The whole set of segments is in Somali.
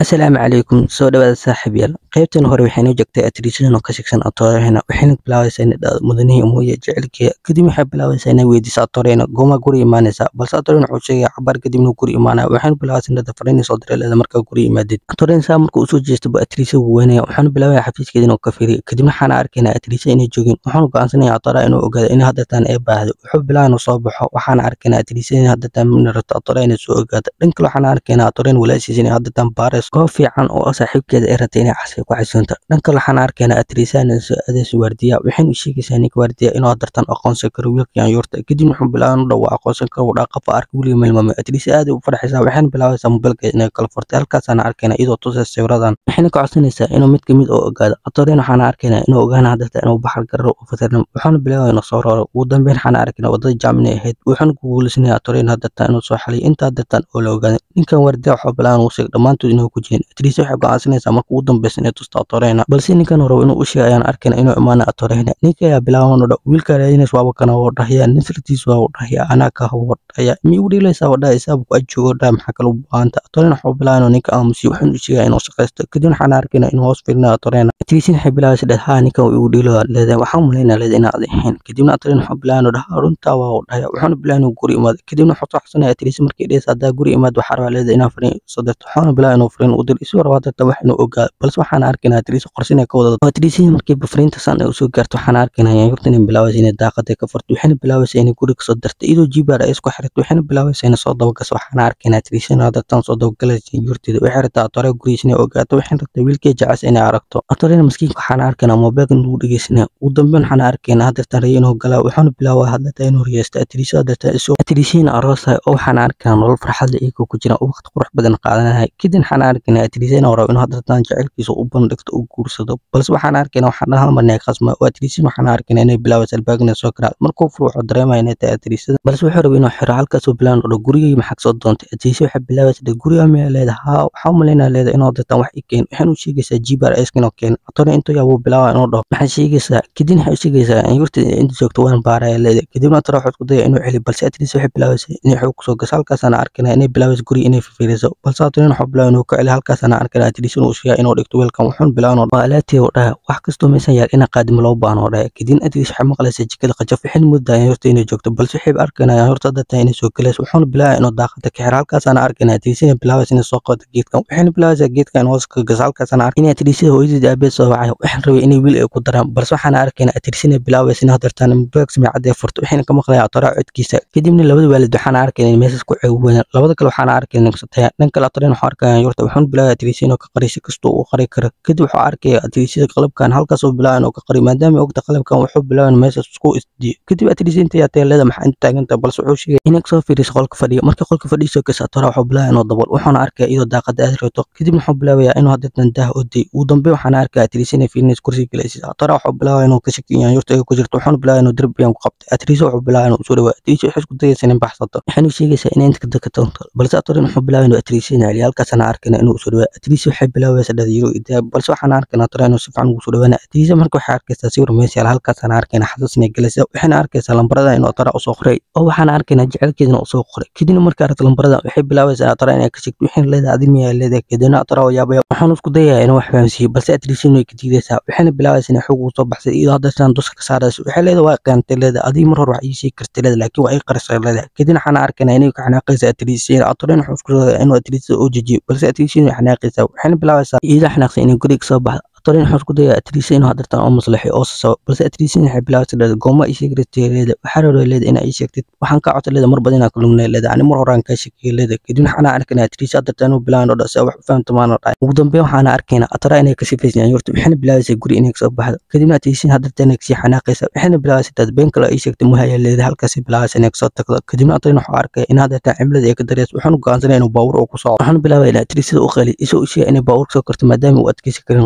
asalaamu calaykum soo dhawaada saaxiib yaal qaybtan hore waxaynu joogtay atriishadan oo ka shigsan atoorehena waxayna bilaabaysaa inay dhahdo mudanihii mooye jecelkeeda kadib waxay bilaabaysaa inay weydiiso atoorehena gooma guri imaanaysaa balse atorehen wuxuu sheegaya cabaar kadibna guri imaanaya waxayna bilaabaysaa inay fariinay soo diray leeda markaa guri imaadid atorehen saa markuu usoo jeesto ba atriisa wuu weynaya waxaana bilaabaya xafiiskeeda inuu ka fiiriyo kadibna waxaana arkaynaa atriisa inay joogin waxaanu go'aansanaya atoora inuu ogaado in haddataan ee baahdo wuxuu bilaabaya inuu soo baxo waxaana arkaynaa atriisa in haddataan mina rabto atoora inay soo ogaato dhan kale waxaana arkaynaa atoorehen walaashiisa inay haddataan baares goob fiican oo saaxiibkeeda ay ratay inay casay ku xasuunto dhanka waxaan arkaynaa atriisana adees waardiya waxayna u sheegaysaa ninka waardiya inuu hadartan aqoonsan karo wiilkan yuurta kadib wuxuu bilaabay inuu dhawo aqoonsan karo uu dhaqafa arka wiliga melmame atriisa aad u farxaysaa waxayna bilaabaysaa mobilkeeda inay kala furtay halkaasaana arkaynaa iyadoo tusay sawiradan waxayna ka codsanaysaa inuu mid kamid oo ogaado atoreen waxaana arkaynaa inuu ogaana hadarta inuu baxar gararo u fatirnam waxaana bilaabaya inuu soo rooro ugu dambeyn waxaana arkaynaa wadada jaamina ahayd wuxuuna ku guulaysanaya atoreen hadarta inuu soo xaliyo inta hadartan oo la ogaaday ninkan waardiya waxuu bilaabay inuu sheeg dhammaantood inuu ku jirin atriisa waxay go'aansanaysaa marka ugu dambeysa inay tusto atorehna balse ninkan rabo inuu u sheegay ayaan arkayna inuu imaana atorehna ninka ayaa bilaaban dha wiilka raadinays waaba kana woo dhahya nasirtiis waa dhahya anaa ka woo dhahya mi u dhiilaysaa waa dhaha isaaba ku ajoogo dhaha maxaa kale u baahanta atorehna wuxuu bilaabay inuu ninka aamusiyo wuxuuna u sheegaya inuu shaqaysto kadib waxaan arkayna inuu hoos fiirinayo atorehna atriisin waxay bilaabaysa dhah haa ninkan igu dhiilo leedahay waxaan malaynaa leeda inaad ahayn kadibna atorehna wuxuu bilaabay inuu dhaha runtaa waa u dhahya wuxuuna bilaabay inuu guri imaado kadibna wuxuu tuxsanaya atriisi markay dhehaysa haddaa guri imaad waxaa rabaa leeda inaa fariin soo dirto wuxuuna bilaabay inuu fariin u diro isuu rabaa darta wax inuu ogaado balse waxaan arkaynaa atriisa qorsin ay ka wada atriisihii markii bafriinta san ay usoo gaarto waxaan arkaynaa yaanyurta inay bilaabaysa inay daaqada ka furto waxayna bilaabaysa inay guri kasoo darto iyadoo jibaar ay isku xirto waxayna bilaabaysa inay soo dabagaso waxaan arkaynaa atriisina hadartan soo dabagalaysa yaanyurteeda waxay rabtaa atore gurigiisa inay ogaato waxayna rabtaa wiilkee jecas inay aragto atorena maskiinka waxaan arkaynaa moobeelka inuu dhegeysanaya ugu dambeyn waxaan arkaynaa hadartan rayo inuu galaa wuxuuna bilaabaa hadlata inuu riyeysto atriisa hadartan isoo atriisihiina aroosahay oo waxaan arkaynaa nolol farxad leh iyagoo ku jira oo waqti qurux badan qaadanahay kadib waxaan arkaynaa atriisa inuu rabo inuu hadartan jecelkiisa u bandhigto u guursado balse waxaan arkaynaa waxaan dhahan marnay qasma oo atriisin waxaan arkaynaa inay bilaabaysa albaagna soo garaa markuu furo wuxuu dareemaya inay tahay atriisada balse wuxuu rabay inuu xiro halkaasuu bilaan odho gurigay maxaa kasoo doontay atriisi waxay bilaabaysa dhe guriga miyaa leeda haa waxaa u malaynaa leeda inuu dartan wax i keen waxayna u sheegaysaa jibar iskinoo keen atore intuu yaabuu bilaaba inuu dhaho maxaa sheegaysaa kadib waxay u sheegaysaa in yurta inta joogto waan baaraya leeda kadibna atore wuxuu isku daya inuu celi balse atriisi waxay bilaabaysa inay xoog kusoo gaso halkaasaana arkaynaa inay bilaabaysa guriga inay fifiiriso balse atore wuxuu bilaaba inuu ka celi halkaasaana arkaynaa atriisi inuu sheegaa inuu dhigto weelkan wuxuuna bilaaba inuu dhaho alaatii u dhaha wax kastoo meesan yaal ina qaadimo loo baano dhaha kadibna atriis waxay maqlaysaa jikada qajaf waxayna moodayaan horta inay joogto balse waxay arkaynayaan horta dadta inay soo galayso wuxuuna bilaabaya inuu daaqada ka xiro halkaasaana arkaynaa atriis inay bilaabaysa inay soo qabato geedkan waxayna bilaabaysaa geedkan in hoos ka gaso halkaasaana ark inay atriisada hooyadeeda aabeed soo wacay waxaan rabay inay wiil ay ku daraan balse waxaana arkaynaa atriis inay bilaabaysa inay hadartaan baag samicad ee furto waxayna ka maqlayaan atoraa codkiisa kadibna labada waalid waxaana arkaynaa in meeshaas ku ceebuwayaan labada kale waxaana arkaynaa nigsataya dhan kale atoreen waxuu arkayaan yurta wuxuuna bilaabaya atriis inuu ka qariyo si kastoo uu qari karo kadib wuxuu arkaya atriisada qalabkan halkaasuu bilaabaya inuu ka qariyo maadaama ogta qalabkan wuxuu bilaabay meeshaas isku isdiyo kadib atriis inta yaatee leeda maxaa inta taagantahay balse wuxuu sheegay inay kasoo fiiriso qolka fadhiya markii qolka fadhiisoo kasa atora wuxuu bilaabaya inuu dabol wuxuuna arkaya iyadoo daaqada aad reeto kadib wuxuu bilaabayaa inuu hadeetan daah oday ugu dambe waxaana arkaya atriis inay fiirinaysa kursiga galaysa atora wuxuu bilaabaya inuu ka shakiyan yurta ay ku jirto wuxuuna bilaabaya inuu derbiyan ku qabtay atriis wuxuu bilaabaya inuu usoo dhawaa atriis waxay isku dayaysa inay baxsato waxayna sheegaysaa inay inta kadaka toonto balse atorin wuxuu bilaabaya inuu atriis ina celiyo halkaasana arkayna inuu usoo dhawaa atriis waxay bilaabaysa dhadiyiro idaa balse waxaana arkayna atora inuu si fiican ugu soo dhawaana atriisa marka waxay arkaysaa sawir meesyaal halkaasana arkayna xasuus inay galaysa waxayna arkaysaa lambarada inuu atara usoo qoray oo waxaana arkaynaa jecelkeedina usoo qoray kadibna markay aragto lambarada waxay bilaabaysaa atara inay ka shegto waxayna leedahay adi miyaa leedahay kadibna atara oo yaabaya waxaanu isku dayayaa inuu wax fahamsiiyo balse atriisiin way ka diidaysaa waxayna bilaabaysaa inay xoog ugu soo baxsay iyadoo haddasaan duska ka saarayso waxay leedahay waa qiyaantay leedahay adii mar hore wax ii sheegi kartay leedahay laakiin waa ii qarisay leedahay kadibna waxaana arkaynaa inay ka xanaaqaysa atriisiin atoreen wuxuu isku dayaya inuu atriisida oo jejiyo balse atriisiin way xanaaqaysaa waxayna bilaabaysaa iyadoo xanaaqsan inay guriga kasoo baxdo atoreen wuxuu isku dayaa atriisa inuu hadartan oo maslaxay oo sasabo balse atriisiin waxay bilaabaysa leeda gooma ii sheegi kartay leeda waxaa rabaa leeda inaa ii sheegtid waxaan kaa codsa leeda mar badan inaa kulumnay leeda ani mar horaan kaa sheekiyay leeda kadibna waxaana arkaynaa atriisa hadartan inuu bilaabay inuu dhasa wax u fahamta maana dhahay ugu dambeyn waxaana arkaynaa atara inay kasii faysayaan yurta waxayna bilaabaysaa guri inay kasoo baxdo kadibna atriisiin hadartan inay kasii xanaaqaysa waxayna bilaabaysaa dad been kale ii sheegtay muhaya leeda halkaasi bilaabaysa inay kasoo tagdo kadibna atoreen wuxuu arkaya in hadartan cimilada ay ka dareyso wuxuuna go'aansanaya inuu baawur uu ku socdo wuxuuna bilaabaya inaa atriisada u qali isoo u sheegay inay baawur kasoo karto maadaama uu adkeysi karin qoraxda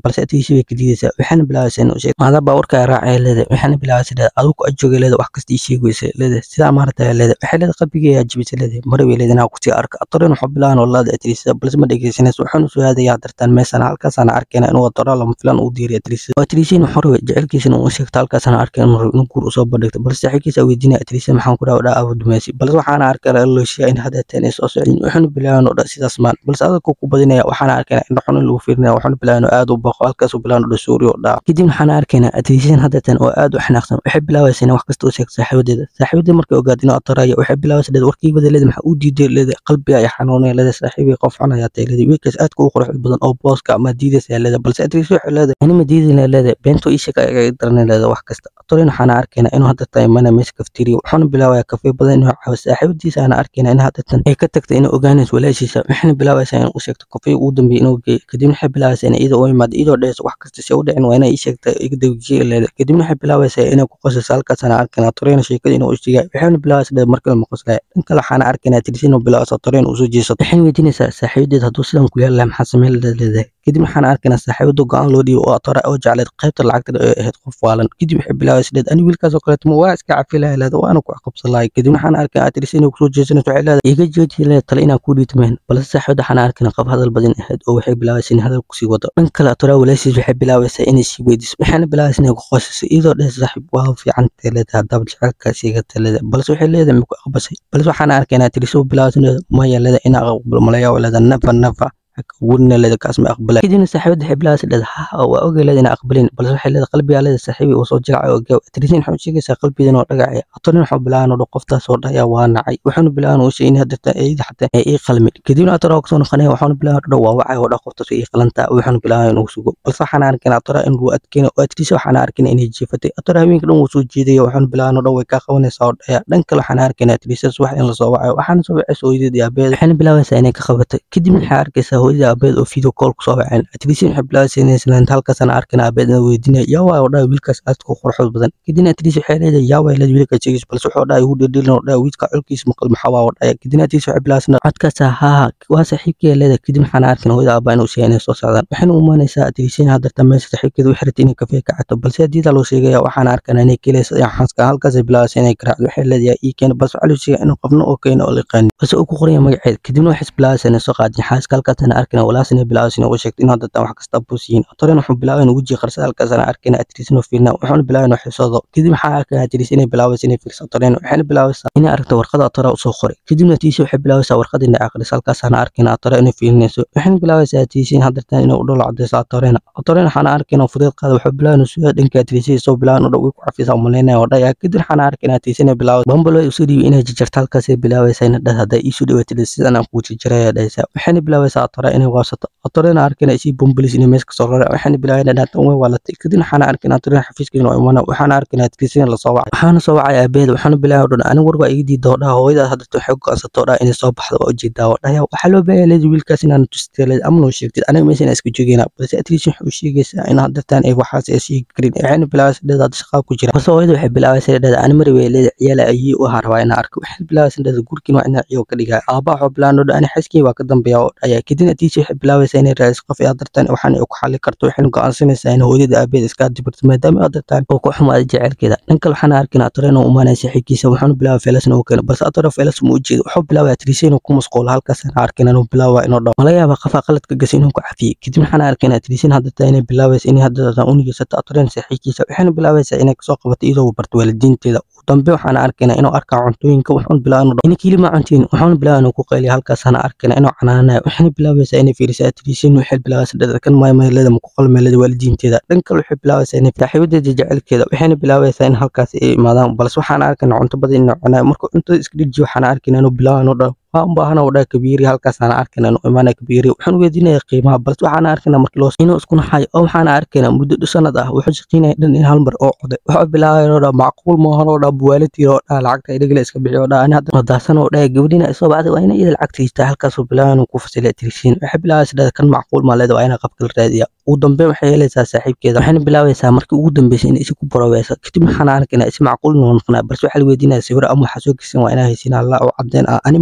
balse atiisi way ka diidaysaa waxayna bilaabaysaa inuu sheeg maadaa baawarka raacaya leedahay waxayna bilaabaysaa leedahay adigu ajooga leedahay wax kasta ii sheegaysa leedahay sidaa maarata leedahay waxay leedahay qalbigeeyaa jibisa leedahay mara way leedahay inaa kusii arka atorin wuxuu bilaabaan walaada atirisada balse ma dhegeysanayso waxaanu soo aadayaa dartaan meesana halkaasaana arkayna inuu atoraa lama filan uu diiriya atirisada oo atirisina wuxuu rabay jecelkiisana uu sheegto halkaasaana arkay inuu rabo inuu guur usoo bandhigto balse saaxiibkiisa weydiinaya atirisada maxaan ku dhaha dhaa abu dumaysi balse waxaana arkay lalooshiya in hadeeteen ay soo socdin waxaanu bilaabaan oo dha sidaas maan balse adagku ku badinaya waxaana arkayna indho xun in lagu fiirinaya waxaanu bilaabaan oo aad u baqo halkaasuu bilaabaan oo dha suuri oo dhaa kadib waxaana arkaynaa atirisada hadeeteen oo aad u xanaaqsan waxay bilaabaysa inay wax kasta u sheegto saaxiibadeeda saaxiibadeeda markay ogaad inuu atoraya waxay bilaabaysa leeda warkiibada leeda maxaa u diiday leeda qalbiga ay xanuunaya leeda saaxiibay qof xun ayaa tahay leeda wiilkaas aadka u qurux badan oo booska ama diidaysa leeda balse atriis waxay leedahay anima diidayna leeda beento ii sheeg ayaga daranay leeda wax kasta atorin waxaana arkaynaa inuu hadda tahay mana meesha kaftiriya wuxuuna bilaabaya kafee badan inuu caawo saaxiibadiisa aana arkaynaa in haddatan ay ka tagtay inay ogaanayso walaashiisa waxayna bilaabaysaa in u sheegto kafee ugu dambeeyay inuu geeyo kadibna waxay bilaabaysaa inay iyada u imaado iyadoo dhehayso wax kasta si u dhicin waa inay ii sheegta iga dawijiya leeda kadibna waxay bilaabaysaa inay ku qosayso halkaasaana arkaynaa atorina sheekada inuu u sheegay waxayna bilaabaysaa leeda markale ma qoslaya dhan kale waxaana arkaynaa tirisi inuu bilaabayso atorina usoo jeesato waxayna weydiinaysaa saaxiibadeed hadduu sidan ku yaali lahaa maxaa sameyn leedahay kadib waxaan arkaynaa saaxiibada go-aan loo dhiibo oo atora oo jecleed qaybta lacagta ee ahayd qof waalan kadib waxay bilaabaysa leed ani wiilkaasoo kaleeto ma waa iska cafi lahay leeda waana ku qabsan lahay kadib waxaan arkaynaa atirisi inay kusoo jeesanayso waxay leedahay iga jooji leed tale inaan kuu dhiitmeen balse saaxiibada waxaan arkaynaa qab hadal badan ahayd oo waxay bilaabaysa in hadal kusii wado dhan kale atora walaashiis waxay bilaabaysaa inay sii weydiiso waxaana bilaabaysa inay ku qosayso iyadoo dheh saaxiib waa fiican tahay leedahay haddaba jecelka siigata leedahay balse waxay leedahay maku aqbasay balse waxaan arkaynaa atirisi u bilaabaysa leeda maya leedahay inaa aqbalo malayaa leedahay nafa nafa wurina leeda kaas ma aqbalay kadibna saaxiibada waxay bilaabaysa leeda ha waa ogay leeda inaa aqbalin balse waxay leeda qalbigaa leeda saaxiibi uu soo jilacay oo gaaw atrisin waxay sheegaysaa qalbigeeda oo dhagacaya atorin wuxuu bilaaban oo qoftaas oo dhaya waa nacay wuxuuna bilaaban uu sheegay in hadirta eeyada xataa ay ii qalmin kadibna atora kasoo noqonaya wuxuuna bilaaban oo waa wacay oo dha qoftaas ii qalantaa wuxuuna bilaaban inuu sugo balse waxaana arkaynaa atora in uu adkeena oo atrisa waxaana arkaynaa inay jiifatay atora haweenka dhan wuu soo jeedaya wuxuuna bilaaban oo dhan way kaa qabanaysaa oo dhaya dhan kale waxaana arkaynaa atrisas wax in lasoo wacayo waxaana soo wacaysa hooyadeed iyo aabeed waxayna bilaabaysaa inay ka qabatay kadibna waxay arkaysaa hooyada aabeed oo video call kusoo waceen atrisin waxay bilaabaysaa inay islaanta halkaasana arkayna aabeed inay weydiinaya yaa waay oo dhahay wiilkaas aadka u quruxood badan kadibna atris waxay leedahay yaa waay leed wiilka sheegaysa balse wuxuu dhahay ugu dhedhelin oo dhahay wiilka colkiisa maqal maxaa waa oo dhaya kadibna atris waxay bilaabaysaa codkaasa haa waa saaxiibkeeda leedahay kadib waxaana arkayna hooyada aabaa inuu sheegay inay soo socdaan waxayna u imaanaysaa atrisin hadarta meesha saaxiibkeeda u xiratay inay kafee ka cato balse hadiida loo sheegaya waxaana arkayna inay kelaysa xanska halkaasay bilaabaysa inay garaacdo waxay leedahay ii keena balse waxaa loo sheegay inuu qofna oo keena oo liqaani balse uu ku qoraya magaceed kadibna waxay bilaabaysaa inay soo qaadin xaaska halkaasana arkayna walaas inay bilaabaysa inay u sheegto inuu haddatan wax kasta buusiyin atorin wuxuu bilaabay inuu wejiga qarsa halkaasana arkayna atriis inuu fiirna wuxuuna bilaabay inuu xisoodo kadib waxaa arkayna atriis inay bilaabaysa inay fiirso atorin waxayna bilaabaysaa inay aragto warqada atora usoo qoray kadibna tiisi waxay bilaabaysaa warqada inay aqriso halkaasana arkayna atora inay fiirinayso waxayna bilaabaysaa tiisi in haddatan inay u dholo cadayso atorina atorina waxaana arkayna fudeed qaada wuxuu bilaabay inuu sugaa dhanka atriisi soo bilaabay inuu way ku cafisa umaleynaya oo dhaya kadib waxaana arkayna tiisi inay bilaabay bambalo ay usoo dhiibay inay jarjarto halkaasay bilaabaysaa inay dhad hadday iisoo dhiwaatid sidan aan kuu jarjaraya dhaysaa waxayna bilaabaysaa atora inay waasato atorina arkayna isii bombolis inay meesha kasoo rara waxaana bilaabay inay dhaatan way waalatay kadib waxaana arkayna atorina xafiiska inuu imana waxaana arkayna atriisina lasoo wacay waxaana soo wacay aabeeda waxaana bilaabay dhan aniga war waa iga diida oo dhaha hooyadaas haddata waxay go'aansato oo dhaha inay soo baxdo waa ujeedaa oo dhaya waxaa loo baahan leedi wiilkaas inaan tustay leedi ama noo sheegtid aniga meesha inaan iska joogeyna balse atriisin waxay u sheegaysaa in haddatan ay waxaas ay sheegi karin waxayna bilaabaysa dheeda hadda shaqaa ku jira balse hooyada waxay bilaabaysa dheeda ani mari way leedi ciyaala ayii u ahaa rabaa inaan arko waxay bilaabaysa dheeda gurkiin waa inaa ciyo ka dhigaa aabaa waxuu bilaabay oo ani xaskii waa ka dambeeya oo dhaya kadib atriisi waxay bilaabaysaa inay raadiso qof ay hadartan waxaan ay ku xali karto waxayna go'aansanaysaa in hooyada aabeed iska dibirto maadaama hadartan oo ku xumaaday jecelkeeda dhan kale waxaana arkaynaa atore inuu umaanaya saaxiibkiisa wuxuuna bilaabay feelas inuu keeno balse atore feelas uma ujeedo wuxuu bilaabay atriisi inuu ku masquulo halkaasana arkayna inuu bilaaba inuu dhawo malaga yaaba qafaa qaladka gasay inuu ku cafiyey kadib waxaana arkaynaa atriisin hadartan inay bilaabaysa inay hadartan unigeysata atorena saaxiibkiisa waxayna bilaabaysaa inay kasoo qabato iyadoo barto waalidiinteeda dambe waxaana arkaynaa inuu arkaa cuntooyinka wuxuuna bilaabay inuu inay kilima cuntiin wuxuuna bilaabay inuu ku qayliya halkaasana arkaynaa inuu canaanaya waxayna bilaabaysaa inay fiirisaa atriisin waxay bilaabaysaa dhadkan maaymayleeda ma ku qalmeelada waalidiinteeda dhan kale waxay bilaabaysaa inay saaxiibadeeda jecelkeeda waxayna bilaabaysaa in halkaas ay imaadaan balse waxaana arkaynaa cunto badan inuu cunayo markuu cuntada iska dhijiyo waxaana arkaynaa inuu bilaabay inuu dhaho waan baahana oo dhaa kabiiri halkaasaana arkayna inuu imaana kabiiri waxaan weydiinaya qiimaha balse waxaana arkaynaa markii loo inuu isku naxayo oo waxaana arkaynaa muddo dhu sanad ah wuxuu shaqeynaya dhan in hal mar oo coday wuxuu bilaabay oo dhaa macquul maahan oo dhaa buwaalatiir oo dhaa lacagta idhagale iska bixi oo dhaa ani hadda madaasan oo dhaa gabadhina isoo bacday waa ina iyada lacagta hiistaa halkaasuu bilaabay inuu ku fasilay tirisiin waxay bilaabaysa dhaa kan macquul maaleeda waa ina qabka la raadiya ugu dambeyn waxay helaysaa saaxiibkeeda waxayna bilaabaysaa markii ugu dambeysay in isi ku baroweysa kadib waxaana arkaynaa isi macquul inuu noqonaa balse waxaa la weydiinaya sawiro ama waxaa soo geysan waa inaa haysiin allah oo cadeen ah animana aamini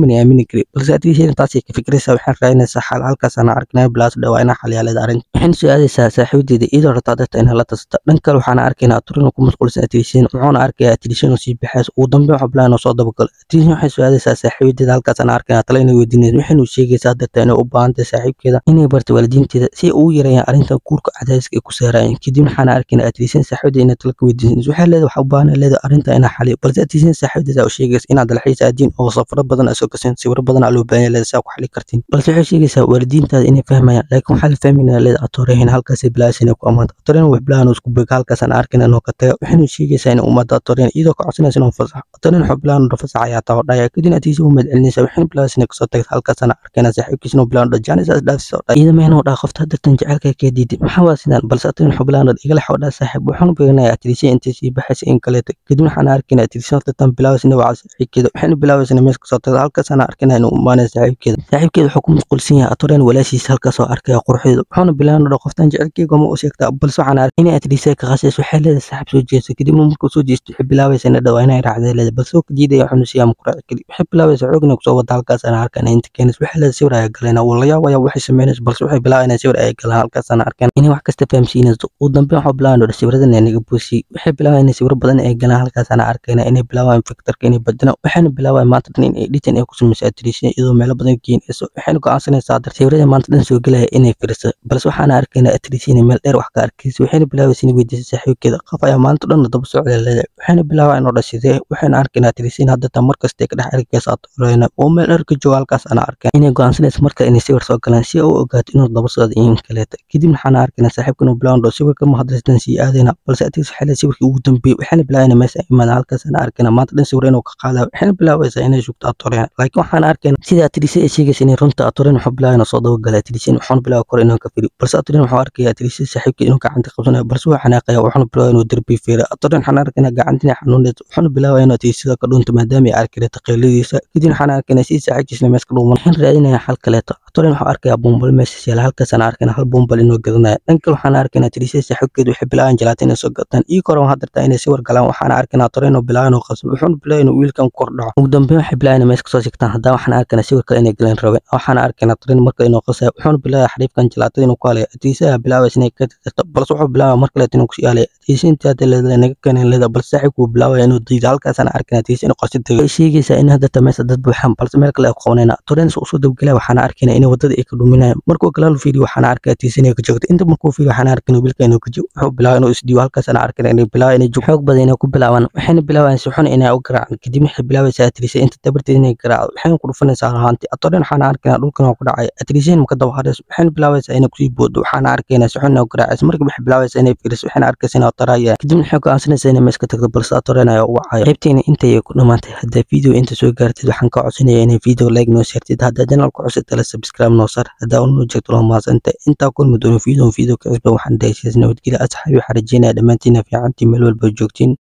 keeni kari balse atriishan taasay ka fikiraysaa waxaan raadinaysaa xal halkaasana arkinaya bilaas dhawaa inaa xalyaalada arrinta waxayna soo aadaysaa saaxiibadeeda iyadoo rabtaa dadta inay la tasata dhan kale waxaana arkaynaa aturino ku mashquulsan atriishan wuxuuna arkayaa atriishan oo sii baxays ugu dambeyn waxaa bilaabay inuu soo dabagalo atriishan waxay soo aadaysaa saaxiibadeeda halkaasana arkaynaa tale inay weydiinaysa waxaynu sheegaysaa darta inay u baahantahay saaxiibkeeda inay barto waalidiinteeda si ay ugu yareeyaan arrintan guurka cadaadiska ay ku saarayeen kadib waxaana arkaynaa atriishan saaxiibadeeda inay tala ka weydiinaysa waxay leedahay waxaa u baahan leedahay arrinta inaa xaliyo balse atriishan saaxiibadeeda u sheegaysa inaad dalxiis aadiin oo safaro badan asoo kasin sawiro badan aa loo baahan yahay saa ku xali kartiin balse waxay sheegaysaa waalidiintaada inay fahmayaan laakiin waxaa la fahmaynaa leeda atorehen halkaasay bilaasay inay ku amaanta atorehen wax bilahan isku bega halkaasaan arkin inuu ka taga waxaynu sheegaysaa inay umaada atorehen iyadoo ka codsanaysa inuu fasaxo atorehen wuxuu bilahan udha fasax ayaa taa dhaya kadib atiisa u madcelinaysa waxaynu bilaasay inay kasoo tagta halkaasaan arkayna saaxiibkiisa inuu bilahan dha jaanisaas dhaafisoo dha iyada meena dhaa qofta dartan jecelka ka diiday maxaa waa sidaan balse atorehen wuxuu bilahan dha igala xawdhaa saaxiib waxaanu beegnaya atriisha intay sii baxaysa in kaleeta kadib waxaan arkayna atriisha dartan bilaawaysa inay wacdo saaxiibkeeda waxaynu bilaawaysa inay mees kasoo tagta halkaasaan arkayna inuu umaanaya saaxiibkeeda saaxiibkeeda wuxuu ku mashquulsan yahay atoreen walaashiisa halkaasoo arkaya quruxdeeda wuxuuna bilaabay dha qoftan jecelkeyga ma u sheegtaa balse waxaan arkay inay atriisa ka qasayso waxay leedahay saaxiib soo jeesto kadibna markuu soo jeesto waxay bilaabaysa inay dhawaa inay raacday leedahay balse oo ka diidaya wuxuuna siiyaa mukuraaci kadib waxay bilaabaysa xoog inay kusoo wada halkaasana arkaan inta keenaysa waxay leedahay sawir ayaa galayna wuu la yaabaya waxay samaynaysa balse waxay bilaabay inay sawir ayaa galaan halkaasana arkaan inay wax kasta fahamsiinayso ugu dambeyn waxaa bilaabay dha sawiradan naga boosiyey waxay bilaabay inay sawiro badan ay galaan halkaasana arkayna inay bilaabaan fiktarka inay badinaan waxayna bilaabay maanta dhan in editan ay ku samayso atriisha iyadoo meelo badan geynayso waxayna go'aansanaysaa dar sawirada maanta dhan soo gelaya inay firiso balse waxaana arkaynaa atriisina meel dheer wax ka arkaysa waxayna bilaabaysa inay weydiisay saaxiibkeeda qof ayaa maanta dhan daba socda leedahay waxayna bilaabaa inuu dhashidee waxayna arkaynaa atriisina hadda tan markastay ka dhex arkaysa atoreyna oo meel dheer ka jooga halkaas ana arkaan inay go'aansanaysa marka inay sawir soo galaan si ay u ogaato inuu daba socdo in kaleeta kadib waxaana arkaynaa saaxiibka inuu bilaabaan dhoo sawirka ma hadrastan sii aadayna balse atriis waxay leedahay sawirkii ugu dambeeyey waxayna bilaabaa inay meesha imaadaan halkaas ana arkaynaa maanta dhan sawir inuu ka qaadaya waxayna bilaabaysaa inay sugto atoreyna laakiin waxaana arkaynaa sida atriisa ay sheegaysa inay runta atoreyna wuxuu bilaabay inuu soo dabagala atriisina wuxuuna bilaabay kor inuu ka firi balse atoreyna wuxuu arkaya atriisa saaxiibkii inuu gacanta qabsanayo balse wuu xanaaqaya wuxuuna bilaabay inuu derbi fiira atoreyna waxaan arkaynaa gacantina xanuunaysa wuxuuna bilaabay inuu atriisada ka dhunta maadaama ay arki karta qeyladiisa kadib waxaan arkaynaa si saaxiibkiisna mees ka dhuuman waxaan raadinayaa xal kaleeto atoreyna wuxuu arkayaa buumbal meesha yaala halkaasaan arkaynaa hal buumbal inuu gadanayo dhan kale waxaan arkaynaa atriisa saaxiibkeed waxay bilaabaan jalaatin inay soo gataan ii kore waxaa dartaa inay sawir galaan waxaan arkaynaa atoreyna uu bilaabay inuu qasbo wuxuuna bilaabay inuu wiilkan kor dhaco ugu dambeyn waxay bilaabay inay mees kasoo sigtaan haddana waxaan arkaynaa sawir kale inay galeen rabeen waxaan arkaynaa atoreyna marka inuu qasayo wuxuuna bilaabay xariifkan jalaatada inuu ku halaya atriisa ayaa bilaabaysa inay ka tirtirto balse wuxuu bilaabay mar kaleet inuu kusii halaya atriisa intii hadda leedahay naga keeneen leeda balse saaxiibku wuu bilaabaya inuu diido halkaasaan arkaynaa atriisa inuu qosi tagay waxay sheegaysaa in hadda meesha dad buuxaan balse meel kale ay ku qabanayna atoreyna si usoo dabgelaya waxaana arkaynaa inay wadada ay ka dhuminayaan markuu galaalu fiiriyo waxaana arkay atriisa inay ka joogto inta markuu fiiriyo waxaana arkaynaa wiilka inuu ka joogo wuxuu bilaabay inuu isdhiibo halkaasaan arkaynaa inay bilaabay inay xoog badan inay ku bilaabaan waxayna bilaabayaan si xun inay u garaacaan kadib waxay bilaabaysaa atriisa inta dabarteed inay garaacdo waxayna ku dhufanaysaa rahanti atoreyna waxaana arkaynaa dhulkan oo ku dhacay atriiseen maka daba harayso waxayna bilaabaysaa inay kusii boodo waxaana arkaynaa si xun inay u garaacayso markii waxay bilaabaysaa inay fiiriso waxayna arkaysaa inay tarayaan kadib waxay go'aansanaysaa inay mees ka tagto balse atoreyna ayaa u wacaya qaybteena intay ku dhamaantay haddaa video inta soo gaartid waxaan ka codsanayaa inay video like noo saartid haddaa janalka cusub tala subscribe noo sar haddaa unoo jeegto loo maasanta intaa kulmi doono video video ka cusba waxaan dahaysiis nabadgelya asxaabi waxaan rajeynaya dhammaantiina fiicantii meel walba joogtiin